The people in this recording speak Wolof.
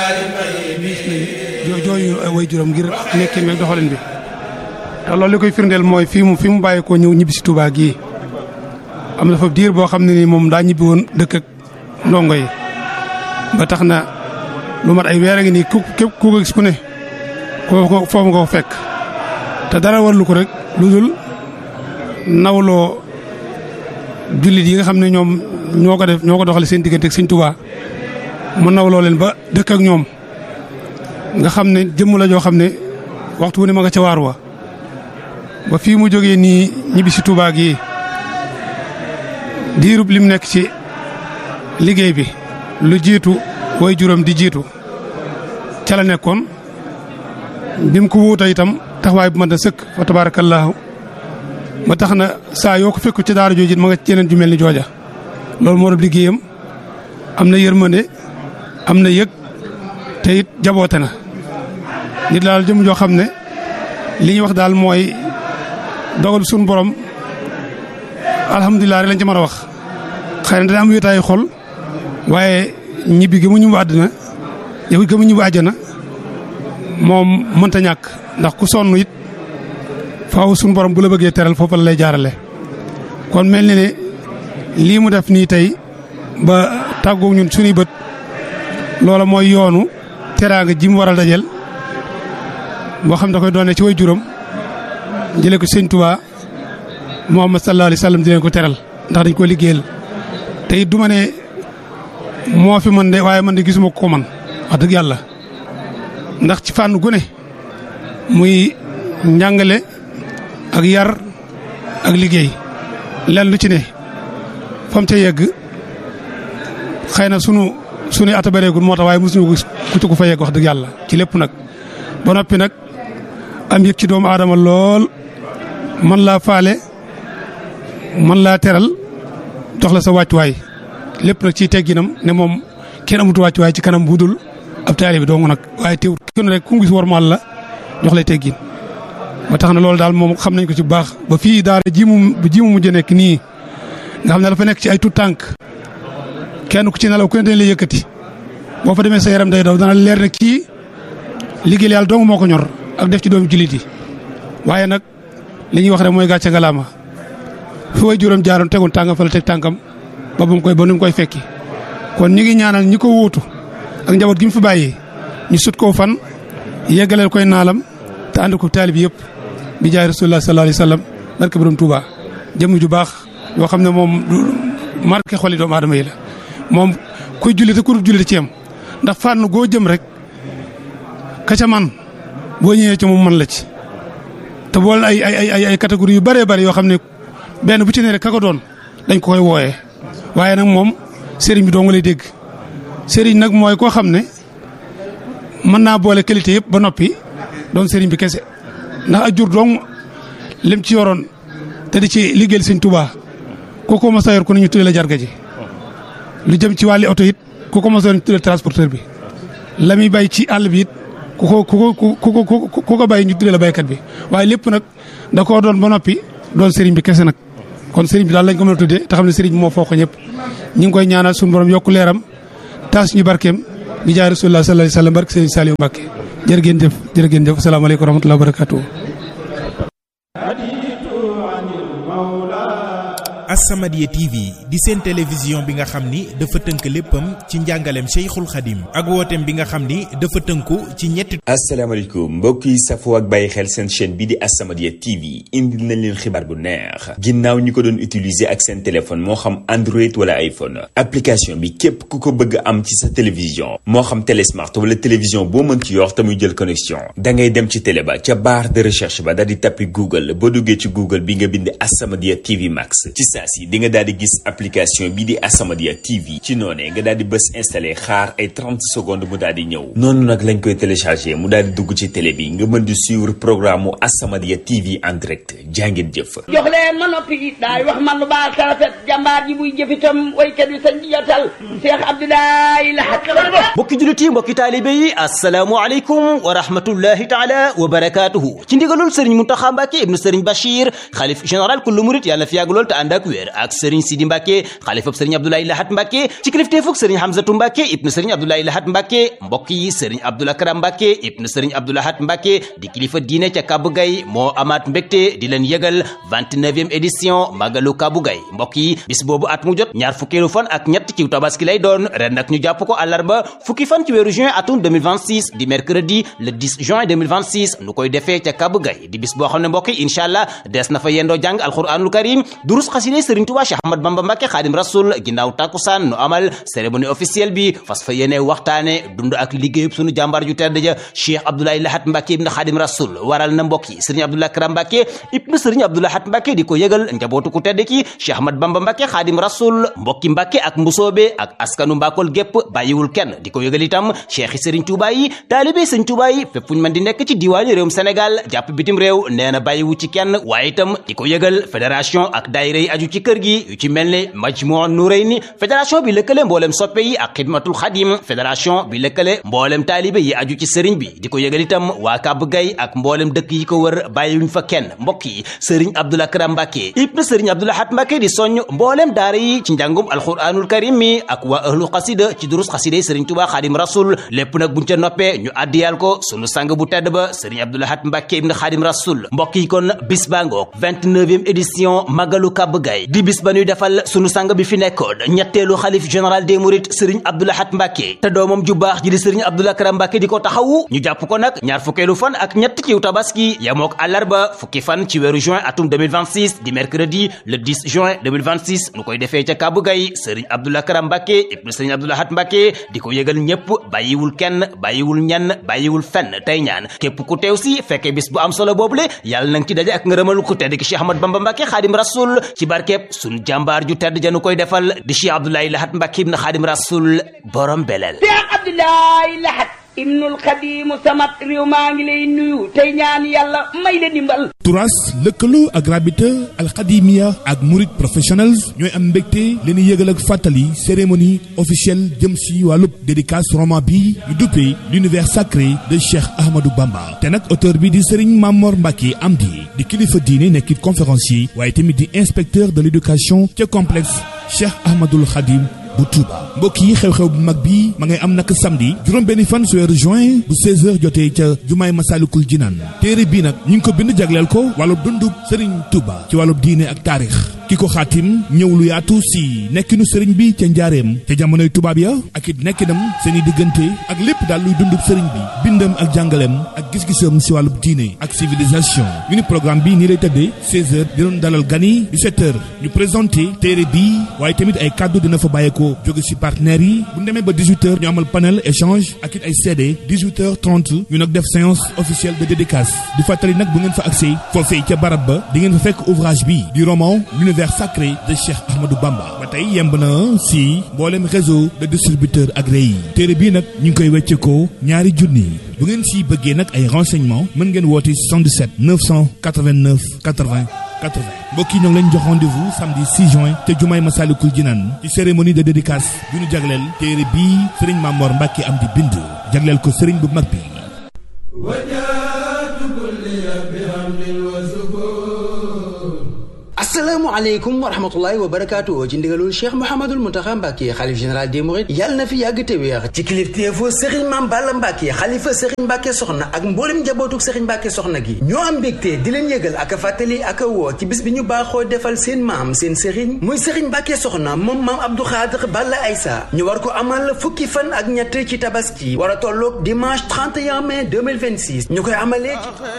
jooyu way juróom ngir nekkin meeg doxalin bi te loolu li koy firndeel mooy fii mu fi mu bàyyi koo ñëw ñibbi si Touba gii am na fa diir boo xam ne ni moom daa ñibbi woon dëkk ak ndongo yi ba tax na lu mat ay weer a ngi nii ku képp ku ko gis ku ne ko foofu nga ko fekk te dara warlu ko rek lu dul nawloo jullit yi nga xam ne ñoom ñoo ko def ñoo ko doxale seen diggante ak Sëñ Touba mu nawloo leen ba dëkk ak ñoom nga xam ne jëmm la joo xam ne waxtu wu ne ma nga ca waar wa ba fii mu jógee nii ñibbi si Touba gi diirub lim nekk ci liggéey bi lu jiitu way juróom di jiitu ca la nekkoon bi mu ko wuuta itam taxawaay bu mën a sëkk fa tabaarakallaahu ba tax na saa yoo ko fekku ci daara jooju ma nga ci yeneen ju mel ni jooja loolu moo doon liggéeyam am na yërmande am na yëg te it jaboote na nit daal jëm joo xam ne li ñuy wax daal mooy dogal suñu borom alhamdulilah rek lañ ci mën a wax xëy na dana am wéetaayu xol waaye ñibbi gi mu ñibbu àddina yow gi mu ñibbu àjjana moom mënta ñàkk ndax ku sonn it faaw suñu borom bu la bëggee teral foofu la lay jaarale kon mel ni ne lii mu def nii tey ba tàggoog ñun suñuy bët loola mooy yoonu teraanga ji mu waral dajel boo xam da koy doone ci way juróom jëlee ko sëñ Tuubaa Muhammad sallallahu alayhi wa sallam di leen ko teral ndax dañ ko liggéeyal te it du ma ne moo fi man de waaye man de gisuma ko man wax dëgg yàlla ndax ci fànn gu ne muy njàngale ak yar ak liggéey len lu ci ne fam ca yegg xëy na sunu sunu ata bareegul moo tax waaye mosuñu ko ku ci ko fa yegg wax dëgg yàlla ci lépp nag ba noppi nag am yëg ci doomu aadama lool man laa faale man laa teral jox la sa wàccuwaay lépp nag ciy tegginam ne moom kenn amutu wàccuwaay ci kanam bu dul ab taalibe bi dong nag waaye teewul kenn rek ku gis warmaal la jox lay teggin ba tax na loolu daal moom xam nañ ko ci bu baax ba fii daara ji mu ji mu mujj nekk nii nga xam ne dafa nekk ci ay tout tànk kenn ku ci nelaw ku ne dañ lay yëkkati boo fa demee sa yaram day daw dana leer ne kii liggéey yàlla dong moo ko ñor ak def ci doomu jullit yi waaye nag li ñuy wax rek mooy gàcce ngalaama fi way juróom jaaroon tegoon tàngam fa la teg tànkam ba bu mu koy ba nu mu koy fekki kon ñu ngi ñaanal ñi ko wuutu ak njaboot gi mu fi bàyyee ñu sut koo fan yeggaleel koy naalam te ànd ko taalib yëpp bi jaay rasulullah sallallahu alayhi wa sallam barke borom Touba jëmm ju baax yoo xam ne moom marqué xoli doomu aadama yi la moom kuy julli te ku dul julli ci yam ndax fànn goo jëm rek ka ca man boo ñëwee ci moom man la ci te boole ay ay ay ay catégorie yu bëree bëri yoo xam ne benn bu ci ne rek ka ko doon dañ ko koy wooyee waaye nag moom sëriñ bi doo nga lay dégg sëriñ nag mooy koo xam ne mën naa boole qualité yëpp ba noppi doon sëriñ bi kese ndax a jur dong lim ci yoroon te di ci liggéeyal sëñ Tuubaa ku ko mos a yor ku ne ñu tuddee la jarga ji lu jëm ci wàlli oto it ku ko mos a yor ñu tuddee transporteur bi la muy bay ci àll bi it ku ko ku ko ku ko ku ko bay ñu tuddee la baykat bi waaye lépp nag da koo doon ba noppi doon sëriñ bi kese nag kon sëriñ bi daal lañ ko mën a tuddee te xam ne sëriñ bi moo foo ko ñëpp ñu ngi koy ñaanal suñu borom yokku leeram taas ñu barkeem bi jaay rasulullah sallallahu alayhi wa sallam barke sëriñ Saliou Mbacke jërë ngeen jëf jërë ngeen jëf asalaamaaleykum wa rahmatulah wa barakatuh As-Samadiyya TV di seen télévision bi nga xam ni dafa tënk léppam ci njàngaleem Cheikhul Khadim ak wooteem bi nga xam ni dafa tënku ci ñetti. asalaamaaleykum mbokk yi safoo ak bàyyi xel seen chaîne bi di As-Samadiyya TV indil nañ leen xibaar bu neex ginnaaw ñi ko doon utiliser ak seen téléphone moo xam Android wala iPhone application bi képp ku ko bëgg am ci sa télévision moo xam télé smart wala télévision boo mën ci yor te muy jël connexion da ngay dem ci télé ba ca barre de recherche ba daal di tappi Google boo duggee ci Google bi nga bind As-Samadiyya TV Max ci saa si di nga daal di gis application bii di As-Samadiyya TV ci noonee nga daal di bës installé xaar ay 30 secondes mu daal di ñëw noonu nag lañ koy téléchargé mu daal di dugg ci télé bi nga mën di suivre programme mu As-Samadiyya TV en direct jàngeen jëf. jox leen ma noppi daay wax man lu baax sa rafet jàmbaar ji buy jëfitam waykat yi sañ di jotal Cheikh Abdoulaye Lahat mbokki jullit yi mbokki taalibe yi asalaamualeykum wa rahmatullahi taala wa barakaatuhu ci ndigalul sëriñ Muntaxa Mbàkke ibnu sëriñ Bachir xalif général kullu murit yàlla fi yàgg lool te ànd ak wér wér ak sëriñ Sidi Mbàkke xalifab sëriñ Abdoulaye Lahat Mbàkke ci kilifteefug sëriñ Hamzatu Mbàkke ibnu sëriñ Abdoulaye Lahat Mbàkke mbokk yi sëriñ Abdou Lakram Mbàkke ibnu sëriñ Abdou Lahat Mbàkke di kilifa diine ca Kabou Gaye moo amaat mbégte di leen yëgal 29e édition Magalu Kabou Gaye mbokk yi bis boobu at mu jot ñaar fukkeelu fan ak ñett ci tabaski lay doon ren nag ñu jàpp ko àllarba fukki fan ci weeru juin atum 2026 di mercredi le 10 juin 2026 nu koy defee ca Kabou Gaye di bis boo xam ne mbokk yi incha allah des na fa yendoo jàng alquranul karim durus xaside Serigne Touba Cheikh Ahmad Bamba Mbacke Xaadim Rasul ginnaaw takkusaan nu amal cérémonie officielle bi fas fa yéene waxtaane dund ak liggéeyub sunu jàmbaar ju tedd ja Cheikh Abdoulaye Lahat Mbacke ibn Xaadim Rasul waral na mbokk yi Serigne Abdou Lakram Mbacke ibn Serigne Abdou Lahat Mbacke di ko yëgal njabootu ku tedd ki Cheikh Ahmad Bamba Mbacke Xaadim Rasul mbokki Mbacke ak mbusoobe ak askanu Mbakol gépp bàyyiwul kenn di ko yëgal itam Cheikh Serigne Touba yi taalibe Serigne Touba yi fépp fu ñu mën di nekk ci diwaani réewum Sénégal jàpp bitim réew nee na bàyyiwu ci kenn waaye itam di ko yëgal fédération ak daayira yi aju ci kër gi yu ci mel ne Majmuu Nurayni fédération bi lëkkale mboolem soppe yi ak xidmatul xadim fédération bi lëkkale mboolem taalibe yi aju ci sëriñ bi di ko yëgal itam waa Kabou Gaye ak mboolem dëkk yi ko wër bàyyiwuñ fa kenn mbokk yi sëriñ Abdou Lakram Mbacke ibn sëriñ Abdou Lahat Mbacke di soññ mboolem daara yi ci njàngum alquranul karim mi ak waa ahlu xasida ci durus xasida yi sëriñ Touba Xadim Rasul lépp nag buñ ca noppee ñu addiyal ko sunu sang bu tedd ba sëriñ Abdou Lahat Mbacke ibn Xadim Rasul mbokk yi kon bis baa ngoog 29e édition Magalu Kabou Gaye di bis ba ñuy defal sunu sang bi fi nekkoon ñetteelu xalif général des mourides sëriñ Abdou Lahat Mbacke te doomam ju baax ji di sëriñ Abdou Lakram Mbacke di ko taxawu ñu jàpp ko nag ñaar fukkeelu fan ak ñett ci tabaski yamook àllarba fukki fan ci weeru juin atum 2026 di mercredi le 10 juin 2026 nu koy defee ca Kabou Gaye sëriñ Abdou Lakram Mbacke ibnu sëriñ Abdou Lahat Mbacke di ko yëgal ñépp bàyyiwul kenn bàyyiwul ñenn bàyyiwul fenn tey ñaan képp ku teew si fekkee bis bu am solo boobule yàlla nang ci daje ak ngërëmal ku tedd ki Cheikh Ahmad Bamba Mbacke Xaadim Rasul ci barkeeb sun jàmbaar ju tedd janu koy defal di Cheikh Abdoulaye Lahat Mbacke ibn Xaadim Rasul borom belel Cheikh Abdoulaye Lahat ibnul xadimu samat réew maa ngi lay nuyu tey ñaan yàlla may la dimbal turas lëkkaloo ak rabita alxadimia ak murid professionnels ñooy am mbégte leen yëgal ak fàttali cérémonie officielle jëm si wàllub dédicace roman bi ñu duppee l'univers sacré de Cheikh Ahmadou Bamba te nag auteur bi di Serigne Mamor Mbacke Amdi di kilifa diine nekkit conférencier waaye tamit di inspecteur de l'éducation ca complexe Cheikh Ahmadoul Khadim bu Touba mbokk yi xew-xew bu mag bi ma ngay am nag samedi juróom benni fan su weeru juin bu 16h jotee ca jumaay Masalikul Jinaan téere bii nag ñu ngi ko bind jagleel ko wàllub dundub Serigne Touba ci wàllub diine ak taarix ki ko xaatim ñëw lu yaatu si nekkinu sëriñ bi ca njaareem ca jamonoy tubaab ya ak it nekkinam seen i diggante ak lépp daal luy dundub sëriñ bi bindam ak jàngaleem ak gis-gisam si wàllub diine ak civilisation ñu ni programme bi nii lay tëddee 16h di doon dalal gani 17h ñu présenté téere bi waaye tamit ay kàddu dina fa bàyyeekoo jóge si partenaires yi bu ñu demee ba 18h ñu amal panel échange ak it ay CD 18h30 ñu nag def séance officielle de dédicace di fàttali nag bu ngeen fa accès foofee ca barab ba di ngeen fa fekk ouvrage bi di roman l'univers sacré de Cheikh Ahmadou Bamba ba tey yemb na si mboolem réseau de distributeurs agréé yi téere bii nag ñu ngi koy wecceekoo ñaari junni bu ngeen si bëggee nag ay renseignements mën ngeen woote 77 989 80 80 mbokk yi ñoo ngi leen jox rendez-vous samedi 6 juin te jumaay Masalikul Jinaan ci cérémonie de dédicace bi ñu jagleel téere bii Serigne Mamor Mbacke am di bind jagleel ko Serigne bu mag bi. asalaamaaleykum wa rahmatullahi wa barakaatu ci ndigalul cheikh mouhamadul muntaxa mbàkke xalif général des mourides yàlla na fi yàgg te wéex ci kilifteefu sëriñ maam balla mbàkke xalifa sëriñ mbàkke soxna ak mboolem njabootuk sëriñ mbàkke soxna gi ñoo am mbégte di leen yëgal ak a fàttali ak a woo ci bis bi ñu baaxoo defal seen maam seen sëriñ muy sëriñ mbàkke soxna moom maam abdou xaadir balla aysa ñu war ko amal fukki fan ak ñett ci tabaski war a tolloog dimanche 31 mai 2026 ñu koy amalee